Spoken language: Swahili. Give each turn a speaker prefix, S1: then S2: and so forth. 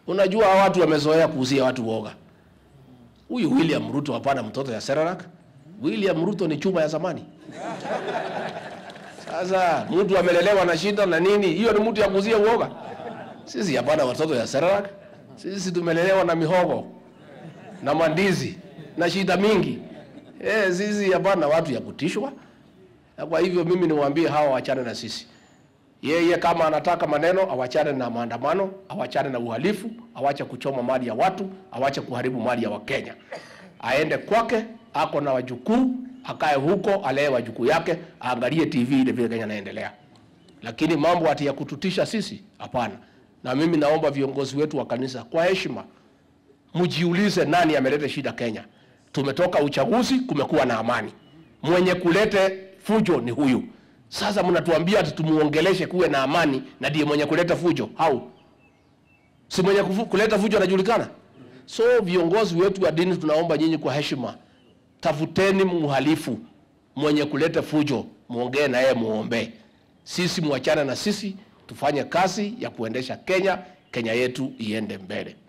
S1: Unajua hawa watu wamezoea kuuzia watu woga. Huyu William Ruto hapana mtoto ya Serarak. William Ruto ni chuma ya zamani. Sasa mtu amelelewa na shida na nini, hiyo ni mtu ya kuuzia uoga. Sisi hapana watoto ya Serarak. Sisi tumelelewa na mihogo na mandizi na shida mingi. Eh, sisi hapana watu ya kutishwa. Na kwa hivyo mimi niwaambie hawa wachane na sisi. Yeye kama anataka maneno awachane na maandamano, awachane na uhalifu, awache kuchoma mali ya watu, awache kuharibu mali ya Wakenya. Aende kwake, ako na wajukuu, akae huko, alee wajukuu yake, aangalie TV ile vile Kenya inaendelea. Lakini mambo ati ya kututisha sisi, hapana. Na mimi naomba viongozi wetu wa kanisa kwa heshima, mjiulize nani ameleta shida Kenya. Tumetoka uchaguzi, kumekuwa na amani. Mwenye kulete fujo ni huyu. Sasa mnatuambia ati tumuongeleshe kuwe na amani na ndiye mwenye kuleta fujo. Au si mwenye kufu, kuleta fujo anajulikana? So viongozi wetu wa dini, tunaomba nyinyi kwa heshima, tafuteni mhalifu mwenye kuleta fujo, muongee na yeye, muombe. Sisi muachane na sisi, tufanye kazi ya kuendesha Kenya, Kenya yetu iende mbele.